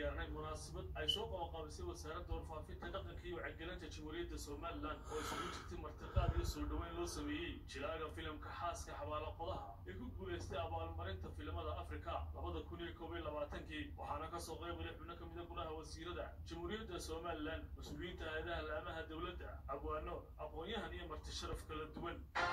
ciyaarnay munaasabad ay soo qabanqaabisay wasaaradda warfaafinta dhaqanka iyo wacyigelinta jamhuuriyadda somalilan oo isugu jirtay martiqaad iyo soo dhoweyn loo sameeyey jilaaga filimka xaaska xabaalo qodaha ee ku guulaystay abaalmarinta filimada afrika labada kun iyo koob iyo labaatankii waxaana kasoo qaybgalay xubno ka mida golaha wasiirada jamhuuriyadda somalilan mas-uuliyiinta hay-adaha laamaha dowladda abwaano aqoon-yahan iyo marti sharaf kala duwan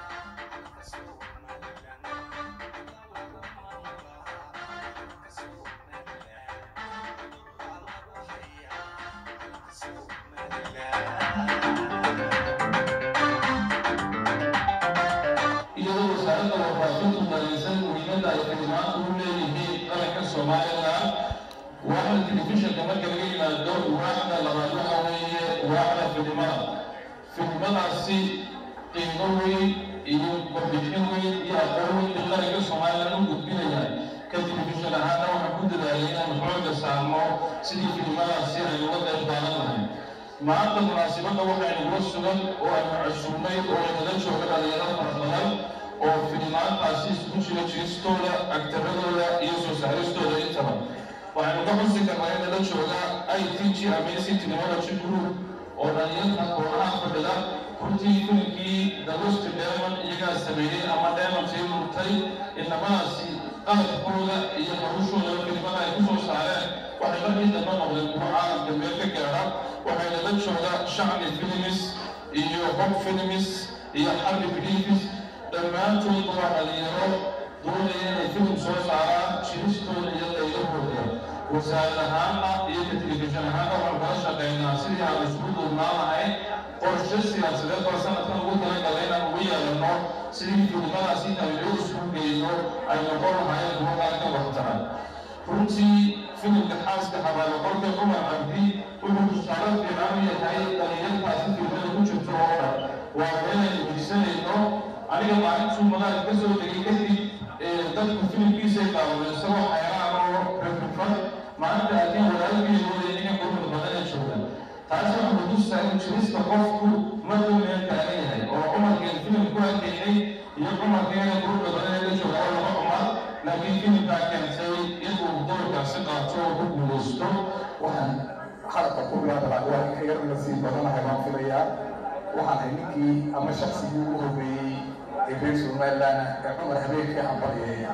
iyadoo wasaaradda warfaafintu dareysan muhiimadda ay filimaantu u leeyihiin qaranka somalilan waaxda telefishinka marka laga yimaado waaxda labaad waxa weeye waaxda filimada filimadaasi qiimo weyn iyo warbixin weyn iyo aqoon weyn in qaranka somalilan u gudbinayaan ka telefishin ahaana waxaan ku dadaalay inaan xooga saarno sidii filimadaasi aynu uga qayb qaadan lahayn maanta munaasibadda waxaynugula sugan oo aynu casuumnay oo aynala jooga dhalinyaro fara badan oo filimaantaasi isku jira jiristooda agtaradooda iyo soo saaristooda intaba waxaynu ka xusi karnaa inala jooga i t g amazing technology group oo dhalinyarta kooxaha fadhida runtii filimkii dalusti dheeman iyagaa sameeyey ama dheemantii murtay inamadaasi qalabkooda iyo noloshooda filimada ay kusoo saareen waxay markii dambe noqdeen kuwo caalamka meel ka gaadha waxayna la jooga shacbi filimis iyo hob filimis iyo xarbi filifis dhammaantood waa dhalinyaro doonaya inay filim soo saaraan jiristooda iyo qaydahooda wasaarad ahaana iyo ka telefishin ahaana waxaan kala shaqaynaa sidii aan isugu duubnaan lahayn qorshe siyaasadeed baa sanadkan ugu talagalay inaan ugu yeelano sidii filimadaas intaan loo isugu geyno ay noqon lahaayeen kuwo qaranka waxtara runtii filimka xaaska xabaalo qolka cumar cabdi wuxuu tusaale fiican u yahay dhalinyartaasi filimada ku jirto oo dhan waa meelaynu hiisanayno aniga maalintuu magaala ka soo tegay kadib dadku filimkiisay daawadeen isagoo xayraan oo rafrifan maalinta haddii walaalkii wada inay quruxda badan ay joogaan taasi waxaa kutusaa in jirista qofku markuu meel taagan yahay oo cumarkeen filim ku arkaynay iyo cumarkeena quruxda badan ee la jooga oo laba cumar laakiin filimkaa keentay inuu doorkaasi qaato oo ku guulaysto waxaan xalqa ku bilaabaa waa in ka yar nasiib badanahay baan filayaa waxaan ahay ninkii ama shaksigii ugu horreeyey ee reer somaliland ee cumar habeenkii hambalyeeya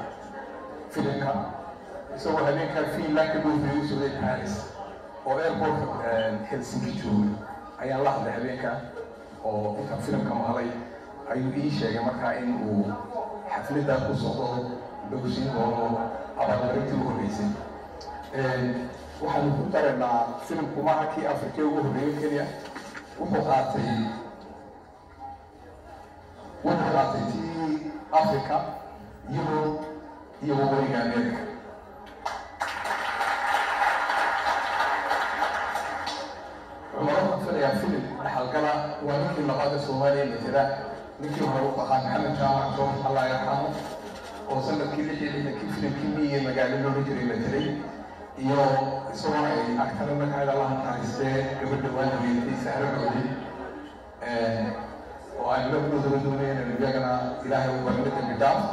filimka isagoo habeenkaa finland ka dhoofeeyey u socday paris oo airportka helsinki joogay ayaan la hadlay habeenka oo intaan filimka maqlay ayuu ii sheegay markaa in uu xafladdaa ku socdo dhowsiin doono abaalmarintii u horreysay waxaanu ku daraynaa filimku maaha kii afrikee ugu horreeyey kenya wuxuu qaatay wuxuu qaatay tii africa yurub iyo waqooyiga america cumaro waxaan filayaa filim dhaxalgala waa ninkii labaad ee soomaaliya matela ninkii hore wuxuu ahaa maxamed jaamac joor allah yarxamo oo sanadkii lix iyo lixdankii filimkii miye magaalo loola jiray matelay iyo isagoo ay agtana magaceeda la naxariistee gabadha waanaweydii sahro cooli oo aan labadooda doonayeen iyagana ilaahay u barna dambi dhaaf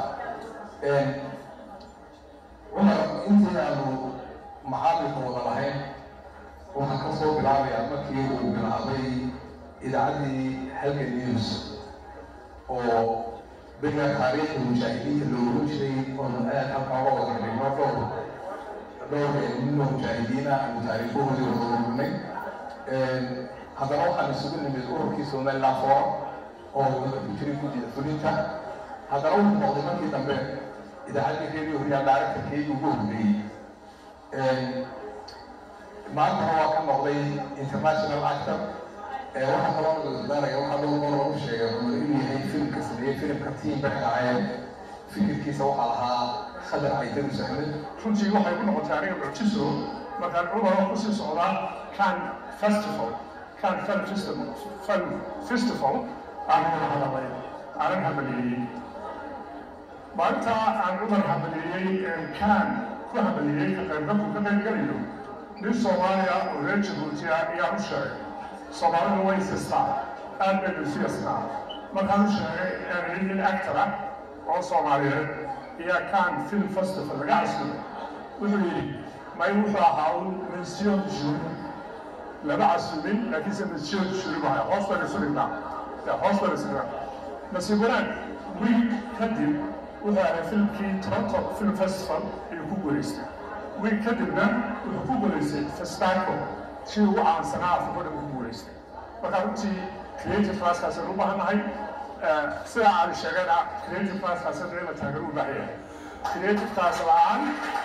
cumar intii aanu macaamilka wada lahayn waxaan ka soo bilaabayaa markii uu bilaabay idaacaddii halgan news oo beriga taariikhda mujaahidiinta loo oran jiray oonu aad halkaa uga wada dhigno dhowr dhowr ninoo mujaahidiina aanu taariikhahoodii wada ururinay haddana waxaan isugu nimid ururkii somaliland forum oo wada ku jiray guddida fulinta haddana wuxuu noqday markii dambe idaacaddii radio horiyaa directorkeedii ugu horreeyey maantana waa ka noqday international actor waxaa kaloo nagadaanaya waxaa loo loo lagu sheegay cumar inuu yahay filimka sameeyey filimka tiim bay ahaayeen fikirkiisa waxaa lahaa khadar caydarus axmed runtii waxay ku noqotay aniga mucjiso markaan cumaro kusii socdaa can festival can film festival film festival aan wada hadalay aanan hambalyeeyey maalinta aan cumar hambalyeeyey can ku hambalyeeyey ka qaybgalku ka qaybgalayo nin soomaaliya oo reer jabuuti ah ayaa u sheegay soomaalidu way sistaa aad bay isu yastaa markaan u sheegay nin actor ah oo soomaaliyeed ayaa can film festival laga casumay wuxuu yidhi may wuxuu ahaa un mension juri lama casumin laakiinse mension juri baa hoos baan isu dhignaa hoos baan isu dhignaa nasiib wanaag wiil kadib wuxuu ahay filmkii toronto film festival ayuu ku guulaystay wiil kadibna wuxuu ku guulaystay festaco si ugu caansanaa afriko dhan ku guulaystay marka runtii creative classkaasaan u baahannahay sida aan sheegayna creative classkaasaan in la taageero u baahan yahay creative class la-aan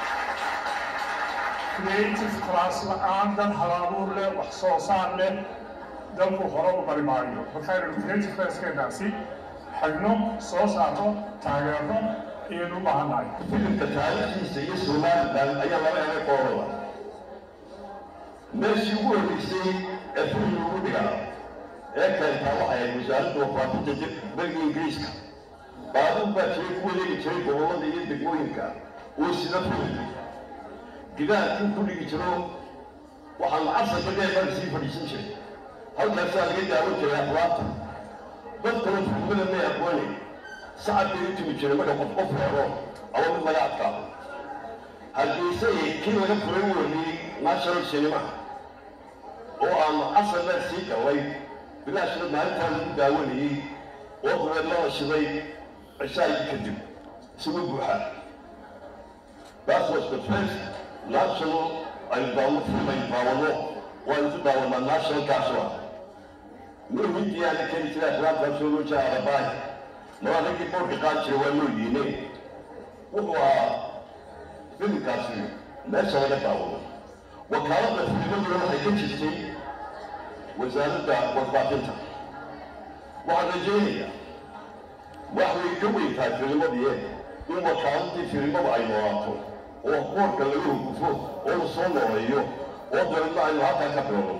creative class la-aan dad halabuur leh wax soo saar leh dalku hore u bari maayo marka inaynu creative classkeenaasi xagno soo saarno taageerno ayaynu u baahannahay filimka taariikhdiisa iyo somalilan ayaa laba eray qoorada meeshii ugu horreysay ee filim lagu dhigaa ee keentaa waxay ahayd wasaaradda wafaafinta beriga ingiriiska baabuur baa jiray ku wareegi jiray gobollada iyo degmooyinka oo sida filim gidaarkii ku dhigi jiro waxaa lacagsa badee bari sii fadhiisan jiray halkaasaa laga daawan jiray aflaabta dad kale filmada may aqooni sacad bay u timi jiray marka qof qof reebo ama mid laga adkaado hargeysa kii laga furay u wariyey national cinema oo aan casar dheer sii gallay bilaashna maalintaa lagu daawanayey oo dabeed lala shiday cishaagii kadib isugu buuxa that was the first national aynu daawano film aynu daawano waanu ku daawanaa national kaasoo ah nur hindiyaana keni jira afraadkaasoo loo jira arabaay laba raggii boorka qaad jira waa loo yiine wuxuu ahaa filimkaasi meesha laga daawado wakaaladda filmaduna waxay ka jirtay wasaaradda warfaafinta waxaan rajaynayaa wax way ka weyn tahay filmadii in wakaaladii filimada ay noolaato oo qoorka laga hogufo oo la soo nooleeyo oo dabeedna aynu halkaa ka bilowno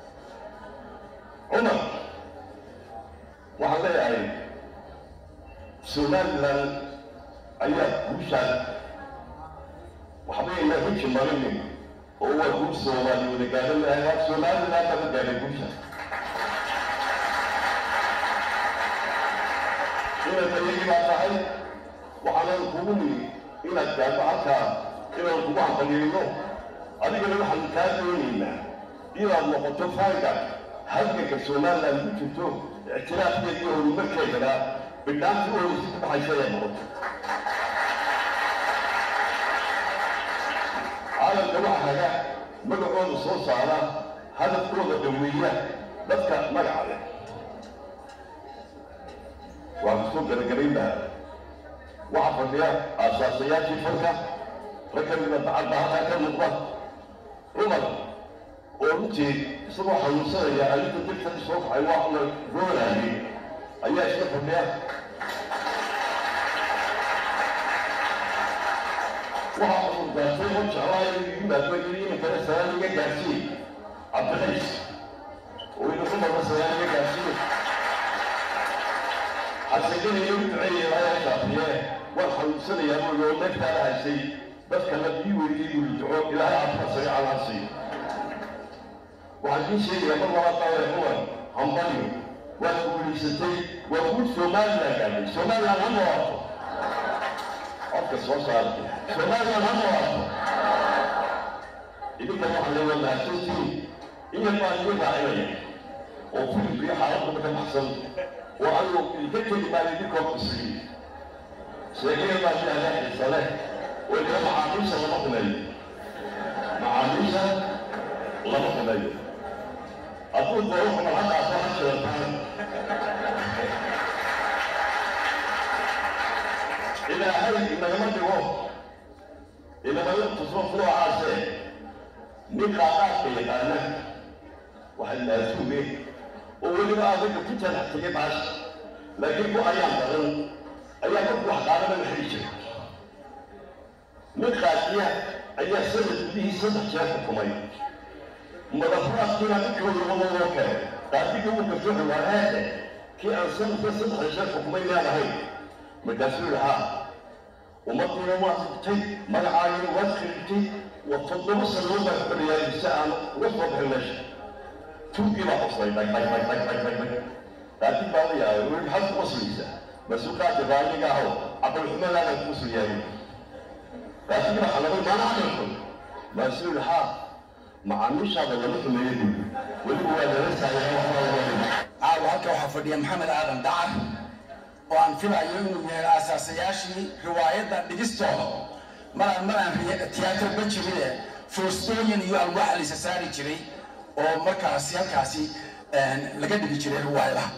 cumar waxaan leeyahay somalilan ayaa guushaan waxbayna ruji marinin oo waa guul soomaali wada gaadhan lahay waa somalilan baa ka gaadhay guushaan inaad ayagii baa tahay waxaanan kugu nimi inaad gaadho halkaa inaan kugu hambaliyeyno adigana waxaan kaa doonaynaa inaad noqoto faanga halganka somalilan ku jirto ictiraafkeeda iyo horumarkeedana bidhaanti oo isi ku baxaysa ayaa noqoto caalamka waxa haga magacooda soo saara hadafkooda dhaweeya dadka magaca leh waa kusoo garagarayn lahaa waxaa fadhiya aasaasayaashii falka rag ka mida bacadda halkaa ka muuqda cumar oo runtii isagoo xanuunsanaya arinta dirta soo baxay waa la roolaayay ayaa iska fadhiya waxaa cudurdaartay oo jeclaayo yimaado yiri iminkana salaan iga gaarsiin cabdinays oo ina cumarna salaan iga gaarsiin xasiganayo u duceeyay ayaa shaafiye waan xanuunsanayaa buu oo neeftaada haysay dadkana ii weydiyey buu duco ilaahay cafka sariican ha siiyo waxaan kii sheegayaa mar labaad baa cumar hambaliyo waad guulaysatay waa guul somalilan gaadhay somalilan ha noolaato codka soo saartay somalilan ha noolaato idinkan waxaan leeyaa mahadsantiin in yar baan idin raacinaya oo filimkii xaaladda ka baxsan oo anigu idinka tegi maayo idinkoo kusriy sheekaya baa shaaga xiisa leh oo idinka macaamiisha lama xumeeyo macaamiisha lama xumeeyo hadduu doono xumar halkaas ha sheertaan ilaahay inagama dhigo inagama tuso noocaase nin qaaqaadka yaqaana waxay laasuuge oo weliba adaga ku janax tegay baasha laakiin ku ayaan badan ayaa marku wax qaadana la xiri jiray nin qaadiya ayaa sanad gudihii saddex jeer xukumay madafraadkiina ninkooda wada loo keenay qaadiga uu garto xulwaanaade kii aan sanadka saddex jeer xukumay miyaan ahayn markaasuu yidhi haa ummadiina waad xigtay magacaagina waad khirigtay wa toddoba sanadood baan ku dhaliyaa si aan uga soo bixin meesha tuugii baa qoslay dhag dhag dhag dhag dhag dhag dhag qaadi baa la yaabay weli maxaad ku qoslaysaa masuuqaadka raaliga ahow caqal xumadaana ku qoslayaayo qaadiga baa xalabay maana camalkun baasuu yihi haa macaamiishaada lama xumeeyo buuri weliba waa lala taageera waxbaa caawa halka waxaa fadhiya maxamed aadan dacar oo aan filayo inuu yahay aasaasayaashii riwaayadda dhigistooda maraan maraan tiyaatar ba jirine foostooyin iyo alwaax laysa saari jiray oo markaasi halkaasi laga dhigi jiray riwaayadaha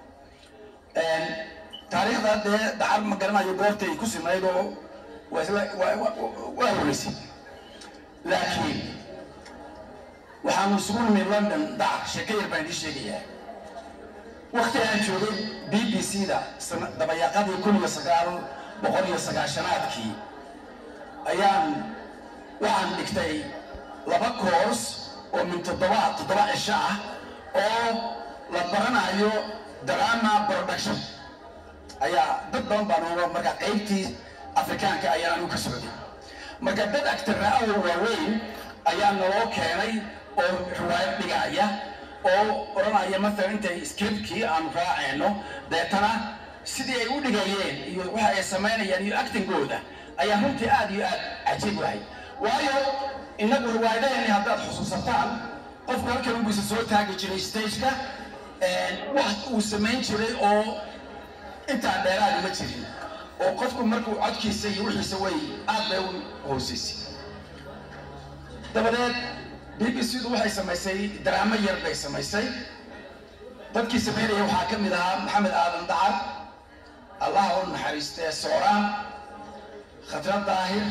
taariikhda dee dacar ma garanayo goortay ku sinayd oo waa isla waa horeysay laakiin waxaanu isugu nimid london dacar sheeko yar baan idii sheegayaa wakti aan joogay b b c da dabayaaqadii kun iyo sagaal boqol iyo sagaashanaadkii ayaan waxaan dhigtay laba koors oo min toddoba toddoba cisho ah oo la baranayo drama production ayaa dad badan baan uga marka qaybtii afrikaanka ayaan anigu ka socday marka dad actarra ah oo waaweyn ayaa naloo keenay oo riwaayad dhigaya oo odhanaya maalan intay scriptkii aanu raacayno deetana sidii ay u dhigayeen iyo waxa ay samaynayaan iyo actingooda ayaa runtii aad iyo aad cajiib wahay waayo innagu riwaayadaheenni haddaad xusuusataan qofku halkan unbuisa soo taagi jiray stageka wax uu samayn jiray oo intaa dheeraadi ma jirin oo qofku markuu codkiisa iyo wixiisa way aad bay u hoosaysay dabadeed b b c du waxay samaysay daraamo yar bay samaysay dadkii samaynaya waxaa ka mid ahaa maxamed aadan dacar allaha u naxariistee sooraan khatra daahir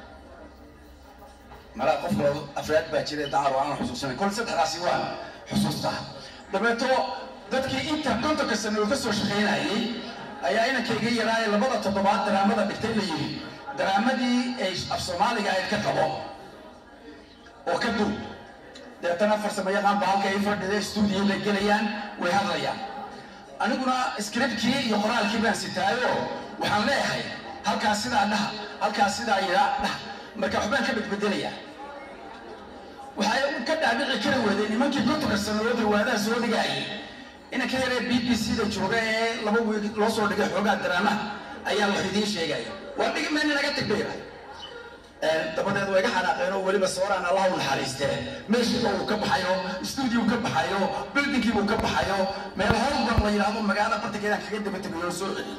malaa qof kaloo afraad baa jiray dacar oo aanan xusuusanayn kol saddexdaasi waan xusuustaa dabeeto dadkii inta kontonka sano oo ka soo shaqaynayay ayaa inankayga yaraaye labada toddobaad daraamada dhigtay la yidhi daraamadii ay af soomaaliga ahayd ka qabo oo ka dul deetana farsamo yaqaan ba halka ay fadhida stuudiyo bay gelayaan way hadlayaan aniguna scriptkii iyo qoraalkii baan sitaayo waxaan leeyahay halkaas sidaa dhaha halkaas sidaa yadaa dhaha marka waxbaan ka bedbedelayaa waxay ka dhaabici kari weedeen nimankii kontonka sanadood riwaadaha soo dhigaayay inanka yaree b b c da jooga ee laba wiil loo soo dhigay xoogaa daraamaha ayaa wax idiin sheegaya waa dhigi mayna naga tagbayra dabadeed way ga xanaaqeen oo weliba sooraan allah u naxariistee meeshiiba uu ka baxayo stuudio ka baxayo buildingkiiba uu ka baxayo meel howlban la yidhaahdo magaala bartankeedaan kaga daba tegayo oo soo celi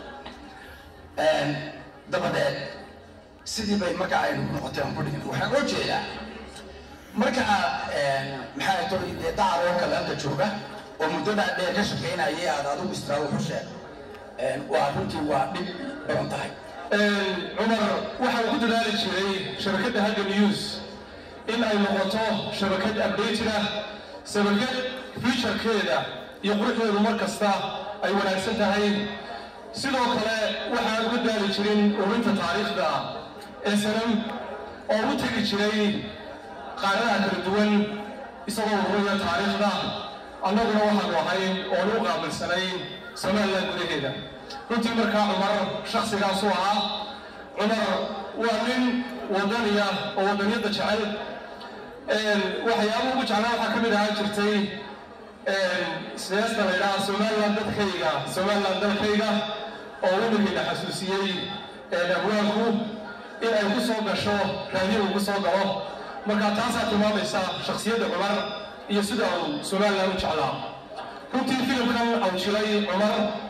dabadeed sidii bay marka ay noqotay aan ku dhigin waxaan oo jeedaa marka aad maxaa toy dee dacar oo kale halka jooga oo muddadaa dheer ka shaqaynayay aad adigu israa wuxu sheeg waa runtii waa dhib badan tahay cumar waxa uu ku dadaali jiray shabakadda hagga news in ay noqoto shabakad updated ah shabakad futurekeeda iyo quruxdeedu mar kasta ay wanaagsan tahay sidoo kale waxaan uga daali jirin urinta taariikhda ee sanam oo u tegi jiray qaaradaha kala duwan isagoo ururiya taariikhda annaguna waxaanu ahayn oonu u qaabilsanayn somaliland gudaheeda runtii markaa cumar shaksigaasuu ahaa cumar waa nin wadaniya oo wadaniyadda jecel waxyaaba ugu jeclaa waxaa ka mid ahaa jirtay siyaasta la yidhaha somaliland dadkayga somaliland dalkayga oo weligiina xasuusiyey abwaanku in ay ku soo gasho raadiyo uu ku soo galo marka taasaa tilmaamaysa shaksiyadda cumar iyo sida uu somaliland u jeclaa runtii filimkan au jiray cumar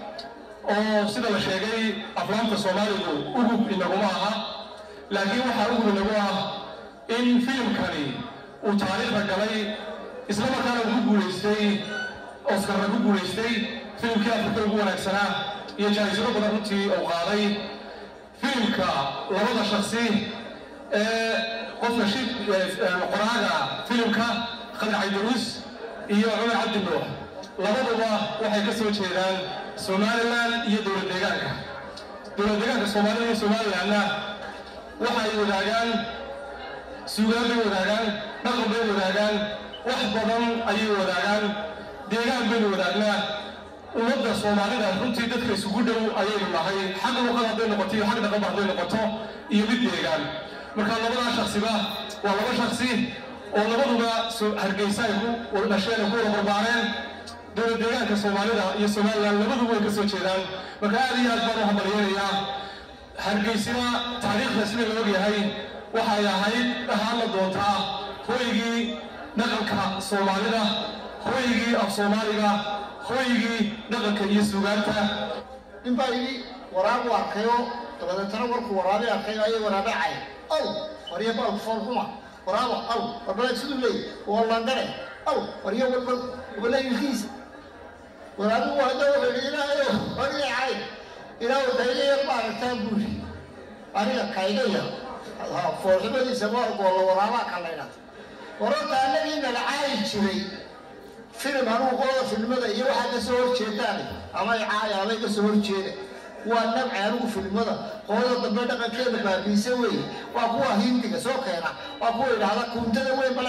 oo sida la sheegay aflaamta soomaaligu ugub inaguma aha laakiin waxaa ugub inagu ah in filimkani uu taariikhda galay isla markaana uu ku guulaystay oscarna ku guulaystay filimkii afrika ugu wanaagsanaa iyo jaahisado badan runtii uu qaaday filimka labada shaksi ee qofka shib qoraaga filimka khadar caydaruus iyo cumar cabdi nuux labaduba waxay ka soo jeedaan somaliland iyo dowlad deegaanka dowlad deegaanka soomaalida iyo somalilandna waxa ay wadaagaan suugaan bay wadaagaan dhaqan bay wadaagaan wax badan ayay wadaagaan deegaan baynu wadaagnaa ummadda soomaalida runtii dadka isugu dhow ayaynu nahay xag luqad hadday noqoto iyo xag dhaqanba hadday noqoto iyo mid deegaan marka labadaa shaksiba waa laba shaksi oo labaduba hargeysa ay ku dhasheen ay ku wada barbaareen dowlad deegaanka soomaalida iyo somaliland labaduba way ka soo jeedaan marka aad iyo aad baan u hambalyeynayaa hargeysina taariikhda sida la ogyahay waxay ahayd ahaana doontaa hoygii dhaqanka soomaalida hoygii af soomaaliga hoygii dhaqanka iyo sugaanta nin baa yidhi waraabu arkayo dabadeetana warkuu waraabe arkayo ayay waraabe cay aw warya baalku foolxuma waraaba aw warbalaad siduu leeyahy waa landhare aw warya walbal wabala ilkiisa waraabigu hadda wuxuu yidhi ilaahayo wariga cay ilaa wadayga yar ma aragtaa buuri aniga kayga yar foolxumadiisa ma ogoola waraabaa ka laydhaa wararta annagii nala caayi jiray filim anugu qolada filmada iyo waxaa ka soo horjeedaan ama ay caaya amay ka soo horjeeda waa nabci anigu filmada qolada dambe dhaqankeeda baabiisa weeye waa kuwa hindiga soo keena waa kuwa idhaahda kuntada weyn male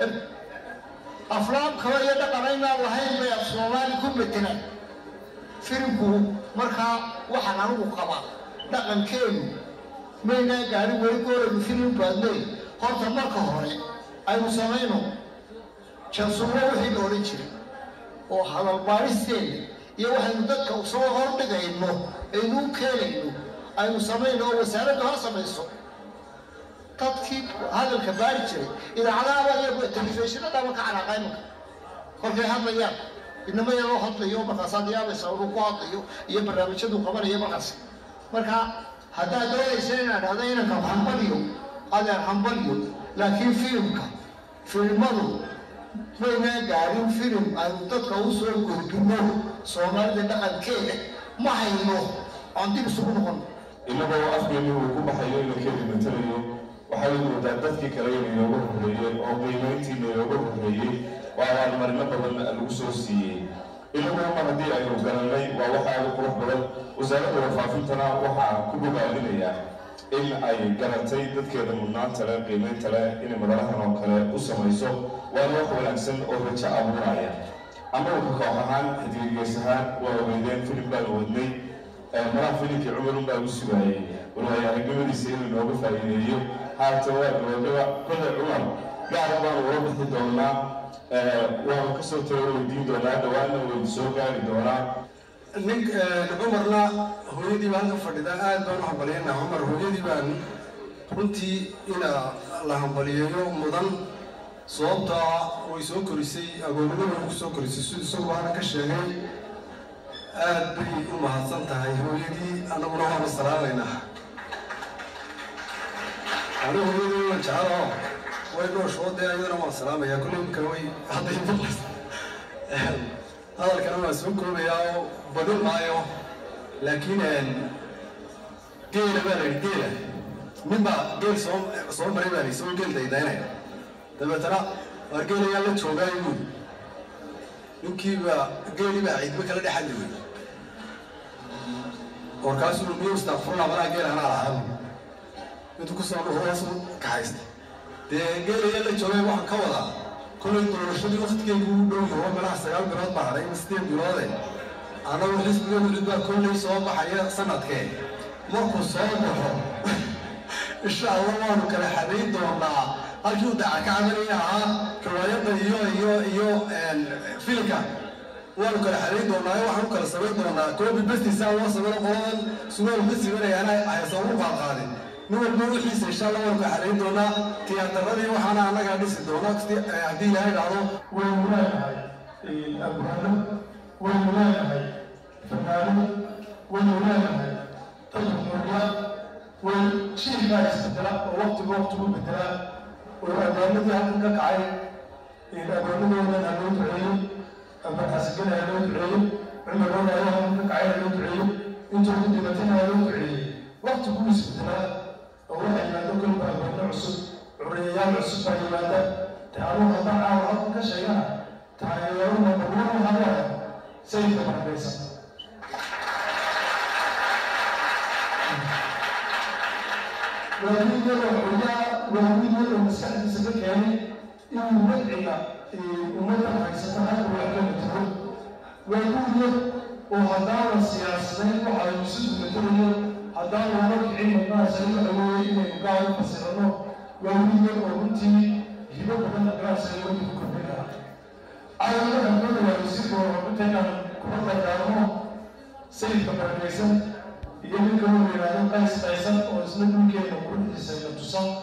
aflaam kaba iyo dhaqan aynaan lahayn bay af soomaali ku metelaan filimku markaa waxaan anigu qabaa dhaqankeenu maynaa gaadhin weli gooraynu filim baadnay horta marka hore aynu samayno jansuuro wixii la odhan jiray oo hadalbaadhisteena iyo waxaynu dadka soo hordhigayno aynu u keenayno aynu samayno oo wasaaraddu ha samayso dadkii hadalka baari jiray idaacadaha iyo telefishinadaba ka calaaqay marka kolkay hadlayaan inama yaroo hadlayo markaasaad yaabaysa inuu ku hadlayo iyo barnaamijyadu qabanayo markaas marka haddaad doonaysa inaad dhahdo inanka hambaliyo adeer hambaliyo laakiin filimka filimadu maynaa gaadhin filim aynu dadka u soo gudbino soomaalida dhaqankeeda ma hayno aan dib isugu noqon inagoo afkeeni uu ku baxayo inuu keeni matalayo waxay moodaa dadkii kale inay nooga horreeyeen oo qiimayntii nooga horreeyey waa abaalmarino badan lagu soo siiyey inagoo mar haddii aynu garanay waa waxa aada qurux badan wasaaradda warfaafintana waxaa ku bogaadinayaa in ay garatay dadkeeda mudnaanta leh qiimaynta leh inay madalahan oo kale u samayso waana wax wanaagsan oo rajo abuuraya amarka koox ahaan xidgigees ahaan waa ogeydeen filim baan wadnay malaha filimkii cumarun baa u sugaayey walwaaya aragnimadiisa inuu nooga faa'iideeyo haata waa gabagaba kolle cumar gaara baanu ula bixi doonaa waanu kasoo talo weydiin doonaa dhawaana waynu soo gaari doonaa nin cumarna hooyadii baa halka fadhida aad baan u hambaliyana cumar hooyadii baan runtii ina la hambaliyeeyo mudan sababtaa way soo korisay agoonnimada way ku soo korisay siduu isagu baana ka sheegay aad bay u mahadsan tahay hooyadii annaguna waanu salaamaynaa ani hooyadii waan jecelo way dhooshoo dee ayadana waan salaamayaa kulley imka way hadday maqlas hadalkana waan soo koobayaa oo badin maayo laakiin geela baa la yidhi geela nin baa geel soo soo maray baa la yidhi soo geel daydaynaya dabeetana waa geelayaa la joogaayo buuri ninkiiba geelii baa ciidmo kala dhexadli wey warkaasuu miyo istakfurla malaa geel anaa lahaa intuu kusoo dhuhu hoosu kaxaysta dee geelayaa la joogay waxaan ka wadaa kollay doorashadii waktigeygu u dhow yaho malaha sagaal bilood baa hadhay ama sideed biloode annagu xisbiga wulid baa kollay soo baxaya sanadkee markuu soo baxo insha allah waanu kala xadayn doonaa halkii uu daca ka camalaya ahaa riwaayadda iyo iyo iyo filmka waanu kala xadayn doonaa waxaan u kala samayn doonaa koobi bestisaa loo samayno qoladan sugaal besibanayana haysa ugu qaadqaadin nin walba wixiisa insha allah waanu kala xadayn doonaa tiyaatarradii waxaana annagaa dhisi doona haddii ilaahay dhacdo waynu leenahay abwaano waynu leenahay fanaano waynu leenahay tajmuriya way jiilkaa isbedela oo waqtiga waqtigu bedela oo adoonadii halkan ka kacay adoonadoodan ha loo duceeyo abakaasgana ha loo duceeyo cumarooda ayaa halkan ka kacay ha loo duceeyo intooda dhibatana ha loo duceeyey waqtigu isbedelaa oo waxa yimaado kolba adoonno cusub curiyayaal cusub baa yimaada taanuu haddaan caawa halkan ka sheegana taageeruna baruuru hadlaya sayidka barakaysan waa mid yaroo xogaa waa mid yaroo maskaxdiisa ka keenay inuu wadciga ummadda haysata halka wax ka matalo waa mid yar oo haddaanan siyaasadayn waxa aynu si dumatalayo haddaan looga kicin madnaasa in awoodey inaynu gaar u fasirano waa mid yar oo runtii hibo badan gaarsa loogu kordhin lahaa caawina dhammaan waa wasiirka warabintaynan kuma dardaarmo sayidka barakaysan iyo ninka uu yidhaahdo qays qaysan oo isna dhulkeena quruxdiisa ina tusan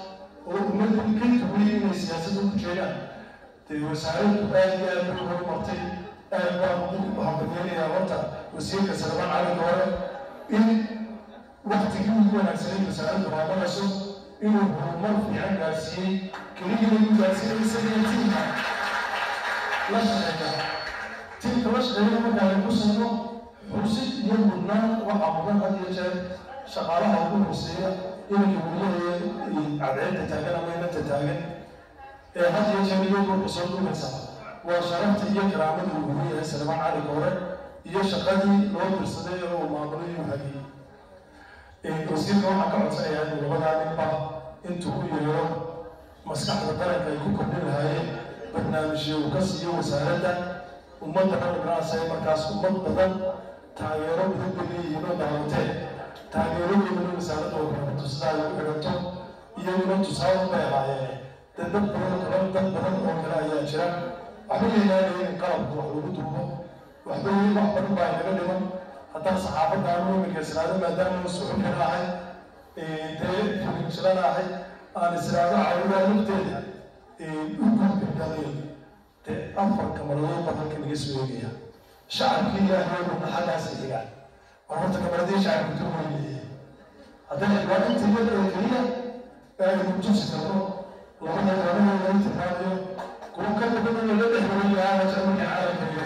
oo ummadii ka duwayay inay siyaasadda ku jeedaan dee wasaaraddu aad iyo aad bay horumartay aad baan ugu hambalyeelayaa horta wasiirka salmaan calinka hore in waktigii ugu wanaagsanay wasaaraddu maamulayso inuu horumar fiican gaarsiiyey keliya inuu gaarsiiyey isaga tiimka la shaqeeya tiimka la shaqeeya markaan ku sino xusid iyo mudnaan waxaa mudan had iyo jeer shaqaalaha ugu hooseeya inay weliya cadceedda taagan ama inanta taagan ee had iyo jeer iyagoo kusoo dhugaysa waa sharafta iyo karaamada uu ugu yahay salmaan cali hore iyo shaqadii loo dirsaday oo uu maamulay uu hadiyey wasiirka waxaan ka codsanayaa inuu labadaa ninba intuu u yeero maskaxda qaranka ay ku kordhin lahaayeen barnaamijyo uu ka siiyo wasaaradda ummadda raggaasay markaas ummad badan taageero badan bay leeyihiin oo daawateen taageeradooda wasaaradda oo kaleeto sidaa ay u xidhanto iyaguna tusaale bay ahaayeen dee dad badan kale dad badan oo kale ayaa jira waxba yeelaanaya in qalabka wax lagu duubo waxba wax badan baa inaga dhiman haddaan saxaafadda aanu iminka israado maadaama suxufina ahay dee filimjilana ahay aan israado cawdaa lafteeda u gudbinalay dee afar kamaradood baa halka naga soo eegaya shacabkii ilaahay dhulna xaggaas xigaan oo horta kamaradii shacabka ka weyneeyey haddana waa inta iyada oo keliya ee aynu tusi karno labada labada laga tilmaamayo kuwa ka badan laga dhex waran lahaa jarmalka caalamka iyo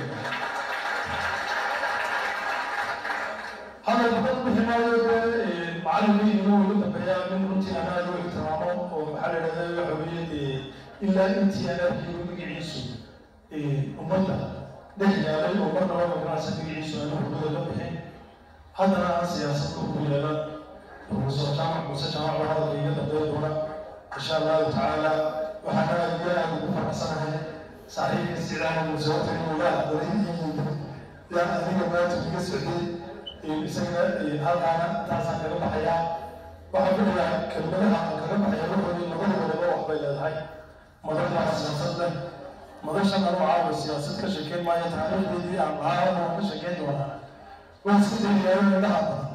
hadal badan bixi maayo dee macalimiin inuu igu dambeeyaa min runtii anaa loo ixtiraamo oo maxaa la idhahdaa waxa weeye ilaa intii aan arkiyo magaciisu ummadda dhex yaalay oo marnaba magacaasa magaciisu aanu hurdada la bixin haddana aan siyaasadda ugu yeelan profesor jaamac muuse jaamac baa hadalka iga dambeyn doona insha allahu tacaala waxaan aad iyo aad ugu faraxsanahay saaxiibka isticdaama muuse wata inuu la hadlay yaa adiga maanta iga socday isaga halkaana taasaan kaga baxayaa waxaan filayaa kelmadaha aan kaga baxaya wuxuu labada wadaba waxbay leedahay madashaa siyaasad leh madashan anuu caawa siyaasad ka sheekeyn maayo taariikhdeedii aan lahaa oo ka sheekeyn doonaa waan iska dayayaa indhaha badan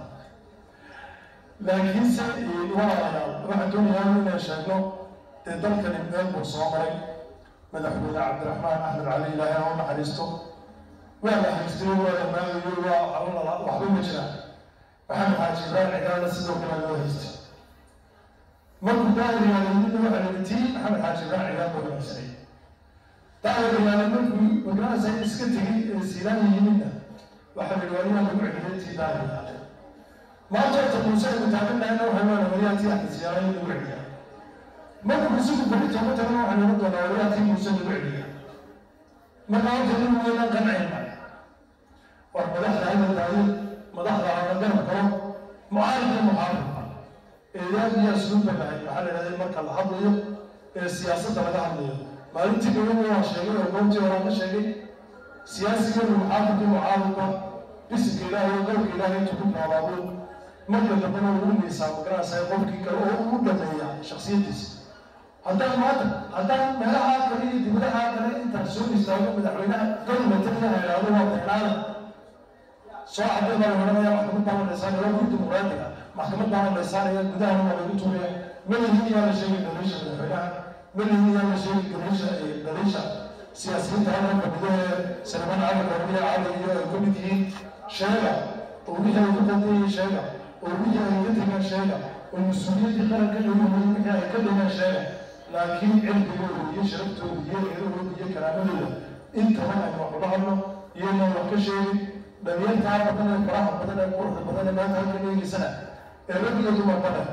laakiinse walaalayaal waxaan doonayaa inaan sheegno dee dalkani meel buu soo maray madaxweyne cabdiraxmaan axmed cali ilaahay ha u naxariisto waa la haystay waa la maagayo waa alala waxba ma jiraan maxamed xaaji ibrahim cigaala sidoo kale loo haystay markuu daahiriyaalayimidna waxaa la tii maxamed xaaji ibrahim cigaal buu wanaagsanay daahiriyaalay markuu magacaasa iska tegay ee siilaan yimidna waxaa la yidhi waa lagu celiyay tii daahiriyaalay maanta horta muuse aynu taagan nahayna waxay waa wariyaa tii axmed siyaala in lagu celiyaa markuu isagu beri tooma tagana waxaa laga doonaa wariyaa tii muuse lagu celiyaa marka horta nin weynaan qancayna war madaxda hadal daayo madaxda aan garab galo mucaaridka muxaafidka eedaad iyo asluubba lahay waxaa la yidhahday marka la hadlayo ee siyaasadda laga hadlayo maalintii dhawada waa sheegay oo goobtii horaan ka sheegay siyaasiganu muxaafidka mucaaridka bisinka ilaahay oo qowlka ilaahay intuu ku noolaado marka dambena uu miisaa magaranaysay qofkii kale oo uu dhameeya shaksiyadiisa haddaan maanta haddaan meelaha kale iyo dibadaha kale intaan soo istaago madaxweynaha dowlataniya idhaahdo waa beenaada soo cadday baa laoranaya maxkamad baa la dhaysaanaya waa guri dimuqraadiga maxkamad baa la dhaysaanaya gudahana waa lagu tuuraya malihin yaa la sheegay daliisha madaxweynaha malihin yaa la sheegay daliisha daliisha siyaasiyiinta halkan fadhido ee salmaan cali gormiya cali iyo ay ka mid yihiin sheega oo wixii ay ku qaldayeen sheega oo wixii ay ka tegeen sheega oo mas-uuliyaddii qaranka dhaweyay wixii ay ka dhigeen sheega laakiin cilmigooda iyo sharaftooda iyo eedahooda iyo karaamadooda intaba aynu wax ula hadno iyadoo wax ka sheegin dhalinyartaa badan ee faraha badan ee quruxda badan ee maanta halkan eegeysana ee rag iyo dumarba leh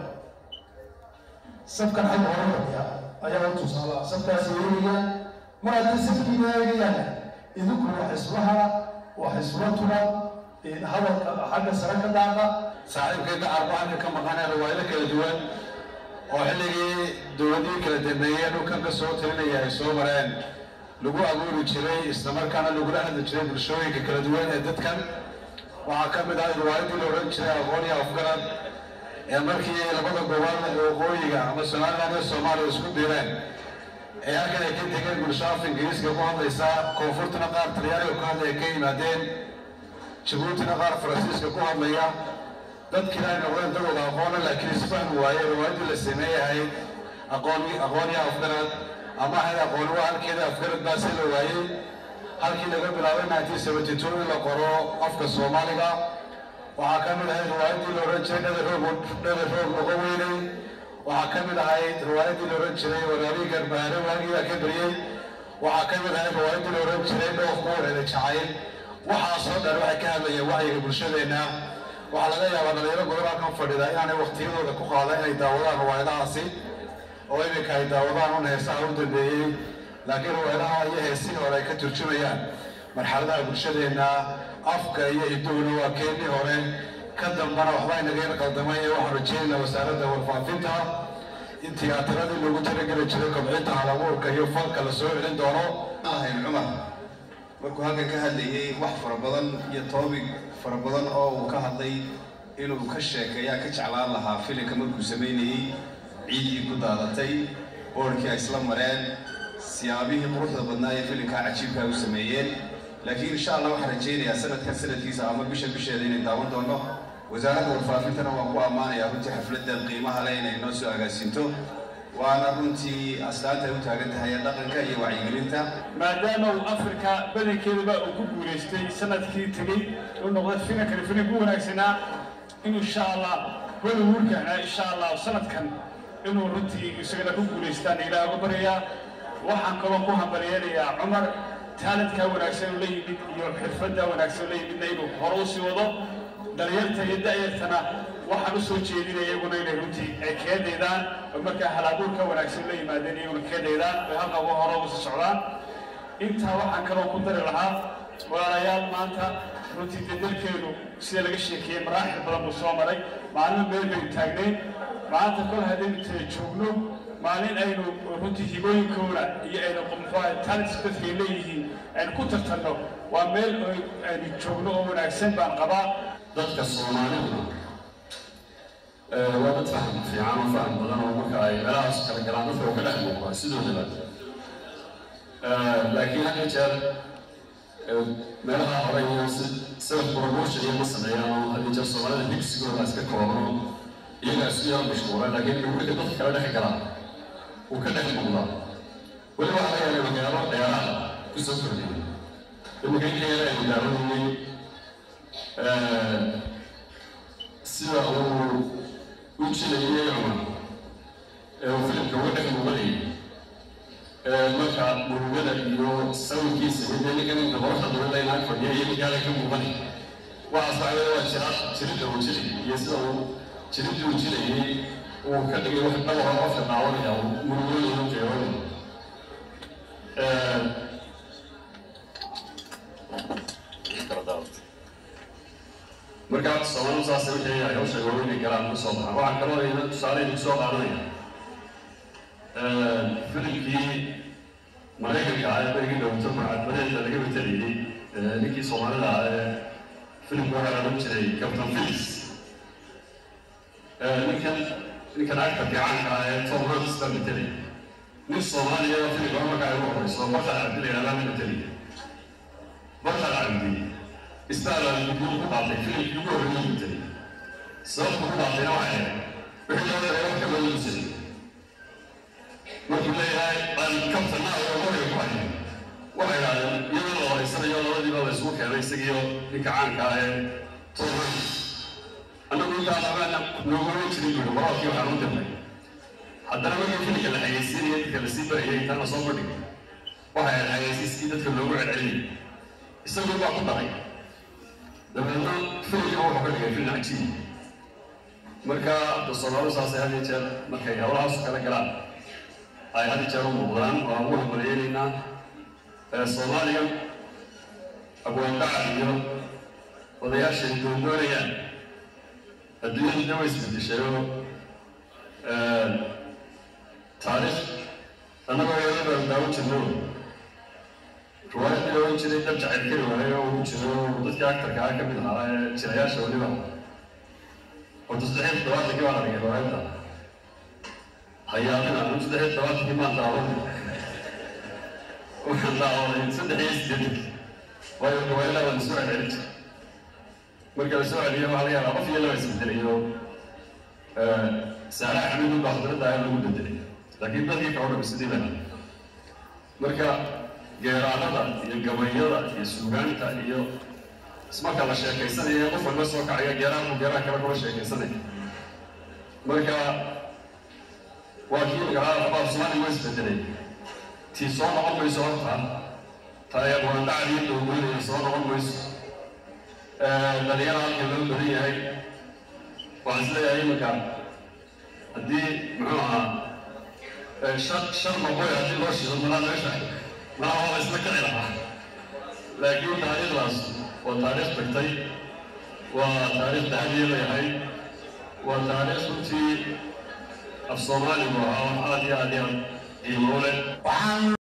safkan xagga hore fadhiya ayaa u tusaala safkaas eegaya mar haddii safkiina eegayaan idinku wax islaha wax isla tuba hadalka xagga sare ka daaqa saaxiibkay gacarku halka ka maqanee riwaayado kala duwan oo xilligii dowladihii kala dambeeyeen dhulkan ka soo talinaya ay soo mareen lagu abuuri jiray islamarkaana lagula hadli jiray bulshooyinka kala duwan ee dadkan waxaa ka mid ah riwaayadii la odhan jiray aqoon iyo afgarad ee markii labada gobol ee waqooyiga ama somaliland iyo soomaaliya isku direen ee halkan ay ka tegeen bulsho af ingiriiska ku hadlaysa koonfurtana qaar talyaaniga ku hadlaya ka yimaadeen jabuutina qaar faransiiska ku hadlaya dadkiina ay noqdeen dad wada aqoona laakiin isfahmi waaye riwaayadii la sameeyahay aqoon aqoon iyo afgarad ama ahayd aqooni waa halkeeda afgarad baa si la waayey halkii laga bilaabay nineteen seventy two in la qoro afka soomaaliga waxaa ka mid ahayd riwaayaddii la odhan jiray dhada roog dhada roog noqo weynay waxaa ka mid ahayd riwaayaddii la odhan jiray waraabihii garbaare waagiyaa ka beriyey waxaa ka mid ahayd riwaayaddii la odhan jiray dhoof kuwareeda jacayl waxaasoo dhan waxay ka hadlayeen wacyiga bulshadeenna waxaa laga yaabaa dhalinyaro badan halkan fadhida inaanay waktiyadooda ku qaada inay daawadaan riwaayadahaasi oo iminka ay daawadaan un heesaha u dambeeyey laakiin riwaayadaha iyo heesihii hore ay ka turjumayaan marxaladaha bulshadeenna afka iyo hiddowna waa keennii hore ka dambana waxba inaga yar qaldamay ee waxaan rajeynaa wasaaradda warfaafinta in tiyaatiradii loogu talageli jiray kobcinta halabuurka iyo falka la soo celin doono ahayn cumar markuu halkan ka hadlayay wax fara badan iyo toobig fara badan oo uu ka hadlay inuu ka sheekeeyaa ka jeclaan lahaa filinka markuu samaynayey ciiddii ku daadatay boorkii ay isla mareen siyaabihii quruxda badnaa ee filinkaa cajiibkaa u sameeyeen laakiin insha allah waxaan rajaynayaa sanadkan sanadkiisa ama bisha bisheeda inay daawan doono wasaaradda warfaafintana waan ku ammaanayaa runtii xafladdan qiimaha leh inay noo soo agaasinto waana runtii astaanta ay u taagan tahay ee dhaqanka iyo wacyigelinta maadaama uu afrika badankeedaba uu ku guulaystay sanadkii tegey uu noqday finankani finan ku wanaagsanaa in insha allah hollywoodkana insha allah sanadkan inuu runtii isagana ku guulaystaan ilaah uga baryayaa waxaan kaloo ku hambalyeelayaa cumar taaladkaa wanaagsan oo la yimid iyo xirfadda wanaagsan oo la yimidna inuu hore u sii wado dhalinyarta iyo da'yartana waxaan u soo jeedinaya iyaguna inay runtii ay keedaydaan oo markaa halabuurka wanaagsan la yimaadeen iyaguna keedaydaan ay halka uga hore uga sii socdaan intaa waxaan kaloo ku dari lahaa walaalayaal maanta runtii dee dalkeenu sida laga sheekeeyey maraaxil badan buu soo maray maalin meel baynu taagnayn maanta kol haddaynu tira joogno maalin aynu runtii hibooyinkooda iyo aynu muxuaha talents dadka ay leeyihiin aynu ku tartanno waa meel aynu joogno oo wanaagsan baan qabaa dadka soomaaliduna waa dad faham fiican oo faham badan oo marka ay meelahaas kala galaan dadka oo ka dhex muuqdaa sidoodaba laakiin had iyo jeer meelaha hore iyo si sida promotion iyo ma sameeyaan oo had iyo jeer soomaalida higsigooda iska koobano iyagaa isku yar mashquula laakiin wixii dadka kala dhex galaa uu ka dhex muuqdaa weli waxaa laga yaabay magaalo dheeraada kusoo kordhiyay iminka inkeeda aynu daawanayay sida uu u jilayay cumar ee uu filimka uga dhex muuqanayay marka murugada iyo sawirkiisa iyo dee ninkan inta qoraxda dowladda inaan fadhiya iyo ninkaada ka muuqanay waxaas waxa weeye waa jira jiridda uu jilay iyo sida uu jiridda uu jilayay uu ka dhigay wax dhawra qofka daawanaya uu murugooda u jeeroonay marka soomaalidu saas wixii ay hawsha waa inay galaan ka soo baxaan waxaan kaloo ina tusaale idinku soo qaadanaya filimkii maraykanka ah ee berigii dhowto marcadbadeeda laga betelayay ninkii soomaalida ah ee filimka waxaa la odhan jiray captain phillips ninkan ninkan actorka caanka ah ee tom hanks baa betelay nin soomaaliya oo filimka marka ay ugu horeyso barkad cabdi la yidhahdaa la betelay barkad cabdi istaalan guduud ku qaatay filimkii ugu horreeyay betelay sababta ku qaatayna waxay ahayd wixii loo daray wax ka badan jiray markuu leeyahay aan kabtana oo horiga ku hayo waxay idhahdeen iyadoo la horeysanayo labadiiba la isugu keenay isagiyo ninka caanka ah ee tom hanks annagu intaas abaana noogama jirin buuri wararkii waxaan u dirnay haddana markii filimka la xayeysiinaya dadka lasii barayay intaan lasoo bandhigay waxay ahayd xayeysiiskii dadka loogu celcelinayay isagu baa ku daray dabeedna filimka wuxuu ka dhigay film cajiib marka da soomaalidu saasay had iyo jeer markay howlahaas kala galaan ay had iyo jeer u muuqdaan waan ugu hambalyeelaynaa soomaaliga abwaandaca iyo odayaashay doondoonayaan adduunyadu way isbedeshay oo taariikh annagoo yaro baan daawan jirno riwaayadii oran jiray dab jacayl keli waaye oo uu jiro dadkii actarka ah ka mid ahaa ee jirayaasha weliba horta saddexiy toddobaatankii baa la dhigay riwaayadda hayaadina anu saddexiy toddobaatankii baan daawan waxaan daawaday saddex iyo siddeetanki waayo riwaayadaha waa lasoo celcelin jiray marka la soo celiyo waxaa laga yaabaa qof iyo laba isbedelayo saalax xamiid baa khudradda ah lagu bedelay laakiin dadkii kala dhami sidii bana marka geeraanada iyo gabayada iyo suugaanta iyo ismarka la sheekaysanaya qof walba soo kacaya geeraanku geeraan kale kula sheekaysanaya marka waa kii magaalada qabaab soomaaliya waa isbedelay tii soo noqon mayso horta taayaqwaandacdii dowgeynaya soo noqon mayso dhalinyara halkan loo badan yahay waxaan isleeyahay iminka haddii muxuu ahaa shan shan maqoy haddii loo shido malaa meesha malaa waa isla kici lahaa laakiin taariikhdaas waa taariikh tagtay waa taariikh dahadiya leeyahay waa taariikh runtii af soomaaligu ahaa wax aad iyo aad iyo aad qiimo u leh